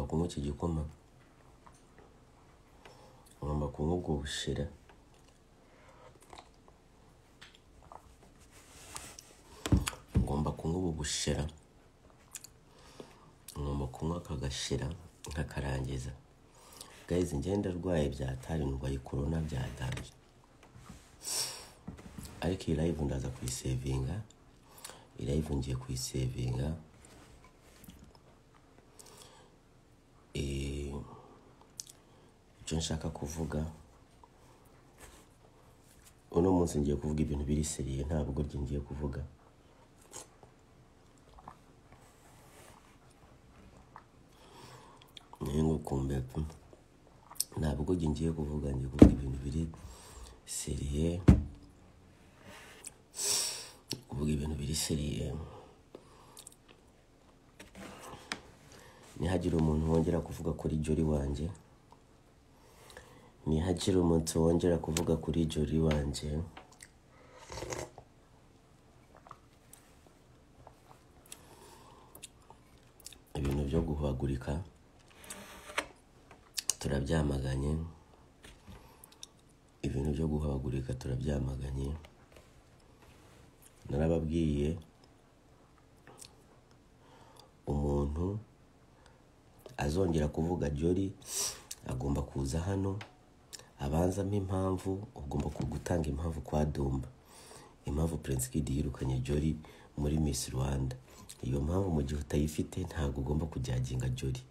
kunywa iki gikoma ngomba kunywa ubwo bushera ngomba kunywa ubu bushera ngomba kunywa aka gashera nkakarangiza gayizi ngenda arwaye byatari ndwaye korona byatanje ariko iyi live ndaza kuyisevinga iyi live ngiye kuyisevinga Eh, icyo nshaka kuvuga uno munsi ngiye kuvuga ibintu biri seriye ntabwo ryo ngiye kuvuga nayo ngo kumbe pe ntabwo ryo ngiye kuvuga ngiye kuvuga ibintu biri seriye kuvuga ibintu biri seriye nihagire umuntu wongera kuvuga kuri jori wanjye nihagire umuntu wongera kuvuga kuri jori wanjye ibintu byo guhagurika turabyamaganye ibintu byo guhagurika turabyamaganye narababwiye umuntu azongera kuvuga jori agomba kuza hano abanzamo impamvu ugomba gutanga impamvu kwa dumba impamvu prince kid yirukanye jori muri miss rwanda iyo mpamvu mu gihe utayifite ntabwo ugomba kujyaginga jori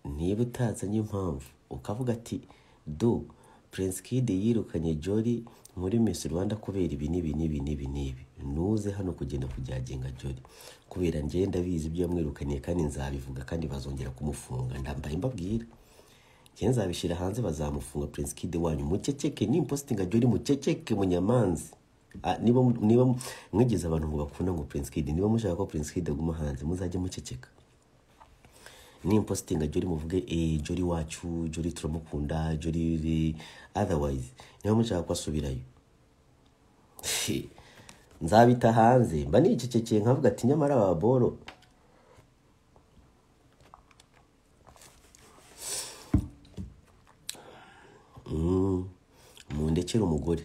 niba utazanye impamvu ukavuga ati do prince kid yirukanye jori muri miss rwanda kubera ibi n'ibi n'ibi n'ibi n'ibi ntuze hano kugenda kujyagenga jori kubera njyewe ndabizi ibyo yamwirukaniye kandi nzabivuga kandi bazongera kumufunga ndambaye mbabwira njyewe nzabishyira hanze bazamufunga prince kid wanyu muceceke nimpositinga jori muceceke munyamanzi Ah, niba niba mwigize abantu ngo bakunda ngo prince kid niba mushaka ko prince kid aguma hanze muzajye muceceka nimpositinga jori muvuge eh jori wacu jori turamukunda jori otherwise niba mushaka ko asubirayo nzabita hanze mba nicecekeye nkavuga ati nyamara aba boro Mm, mundekere umugore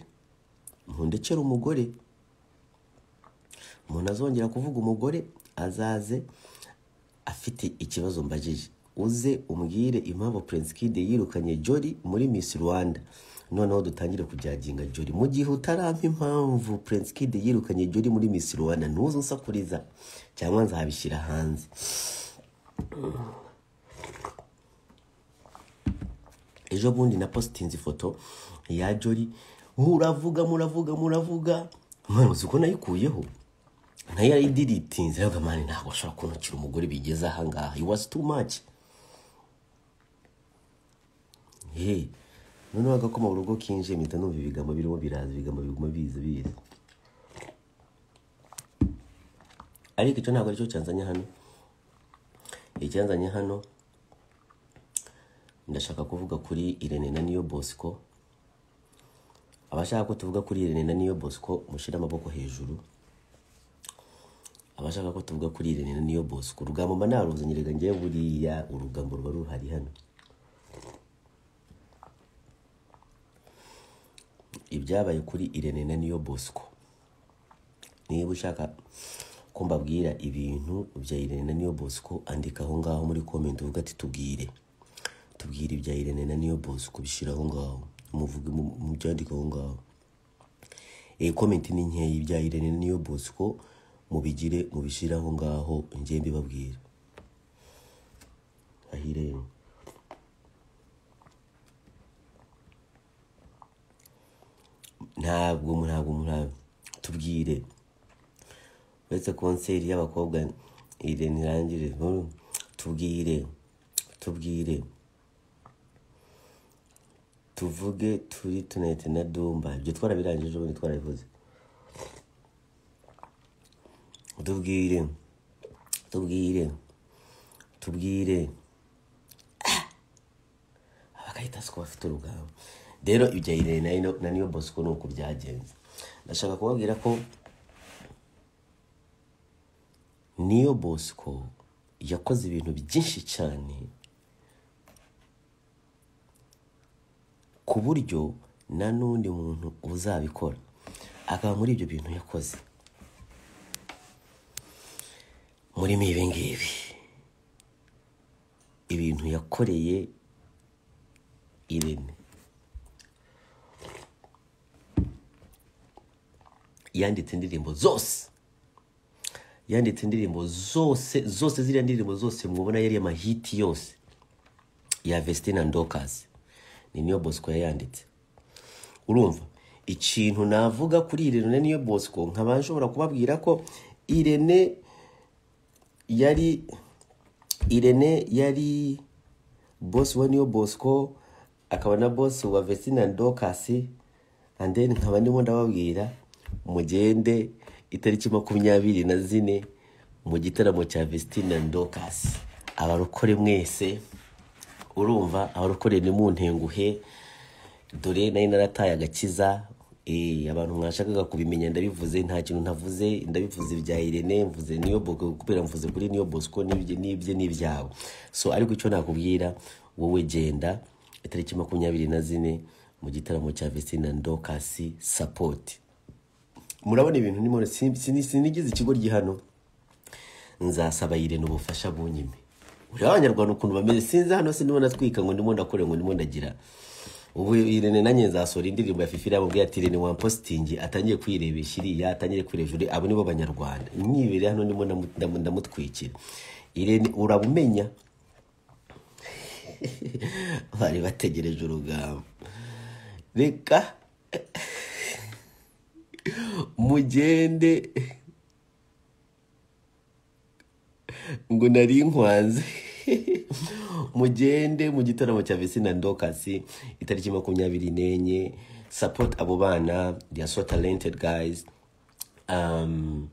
mundekere umugore umuntu azongera kuvuga umugore azaze afite ikibazo mbajije uze umbwire impamvu prince kid yirukanye jori muri miss rwanda noneho dutangire kujyaginga jori mu gihe utarampa impamvu prince kid yirukanye jori muri miss rwanda ntuze unsakuriza cyangwa nzabishyira hanze ejo bundi na positinze ifoto ya jori muravuga muravuga muravuga mwana uzi ko nayikuyeho nayo yarayidiritinze rero mani ntabwo ashobora kuntukira umugore bigeze ahangaha it was too much ye noneho agakoma mu rugo kinjiye mpita numva ibigambo birimo biraza ibigambo biguma biza biza ariko icyo ntabwo aricyo cyanzanye hano icyanzanye hano ndashaka kuvuga kuri irene na niyo bosco abashaka ko tuvuga kuri irene na niyo bosco mushyire amaboko hejuru abashaka ko tuvuga kuri irene na niyo bosco urugambo mba naruzanyiraga ngewe buriya urugambo ruba ruhari hano ibyabaye kuri irene na niyo bosco niba ushaka ko mbabwira ibintu bya irene na niyo bosco andika aho ngaho muri komenti uvuga ati tubwire tubwire ibya irene na niyo bosco bishyira aho ngaho muvuge mu- mubyandike aho ngaho iyi komenti ni nkeya ibya irene na niyo bosco mubigire mubishyire aho ngaho njye mbibabwira aho irene ntabwo ntabwo ntabwo tubwire uretse konseri y'abakobwa irene irangire nkuru tubwire tubwire tuvuge turi tunayite na dumba ibyo twarabirangije ubundi twarabivuze tubwire tubwire tubwire abagahita siko bafite urugamba rero ibyo irene na niyo- na niyo bosco ni uko byagenze ndashaka kubabwira ko niyo bosco yakoze ibintu byinshi cyane ku buryo nta n'undi muntu uzabikora akaba muri ibyo bintu yakoze murimo ibi ngibi ibintu yakoreye irene yanditse indirimbo zose yanditse indirimbo zose zose ziriya ndirimbo zose mubona yari amahiti yose ya vesitine na dokazi ni niyo bosco yayanditse urumva ikintu navuga kuri irene niyo bosco nkaba nshobora kubabwira ko irene yari irene yari bosi wa niyo bosco akaba na bosi wa vesitine na dokasi and then nkaba ndimo ndababwira mugende itariki makumyabiri na zine mu gitaramo cya vesitine na dokasi abarokore mwese urumva abarokore ni mu ntenguhe dore nari narataye agakiza Eh, abantu mwashakaga kubimenya ndabivuze nta kintu ntavuze ndabivuze ibya irene mvuze niyo bosco kubera mvuze kuri niyo bosco n'ibye n'ibye n'ibyawe so ariko icyo nakubwira wowe genda itariki makumyabiri na zine mu gitaramo cya vesina ndokasi sapoti murabona ibintu ndimo sin- sin- sinigize ikigo hano nzasaba yirene ubufasha bunyime ureba abanyarwanda ukuntu bameze sinzi hano si ndimo natwika ngo ndimo ndakore ngo ndimo ndagira ubu irene nanjye nzasohora indirimbo ya fifi yamubwiye ati irene wampositingi atangiye kwirebesha iriya atangire kwirebesha uriya abo nibo banyarwanda nyibere hano ndimo ndamu- ndamu- ndamutwikira irene urabumenya bari bategereje urugamba reka mugende ngo nari nkwanze mugende mu gitaramo cya vesina ndokasi itariki makumyabiri n'enye support abo bana they are so talented guys um,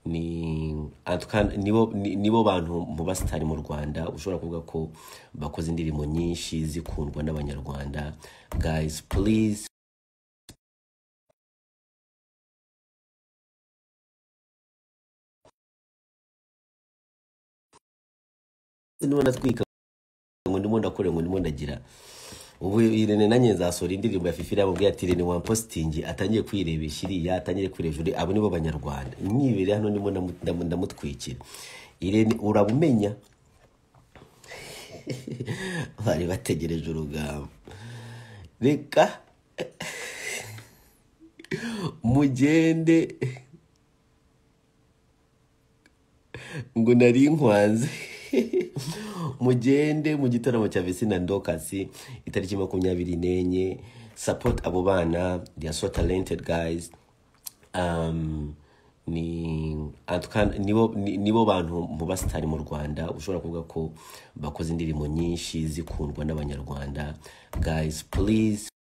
ni en tout cas, nibo ni- nibo bantu mu basitari mu rwanda ushobora kuvuga ko bakoze indirimbo nyinshi zikundwa n'abanyarwanda guys please niba natwika ngo ndimo ndakore ngo ndimo ndagira ubu irene nanjye nzasohora indirimbo ya fifi yamubwiye ati irene wampositingi atangiye kwirebesha iriya atangire kwirebesha uriya abo nibo banyarwanda nyibere hano ndimo ndamu- ndamu- ndamutwikira irene urabumenya bari bategereje urugamba reka mugende ngo nari nkwanze mugende mu gitaramo cya vesina ndokasi itariki makumyabiri n'enye support abo bana they are so talented guys um, ni en tout cas, nibo ni- nibo bantu mu basitari mu rwanda ushobora kuvuga ko bakoze indirimbo nyinshi zikundwa n'abanyarwanda guys please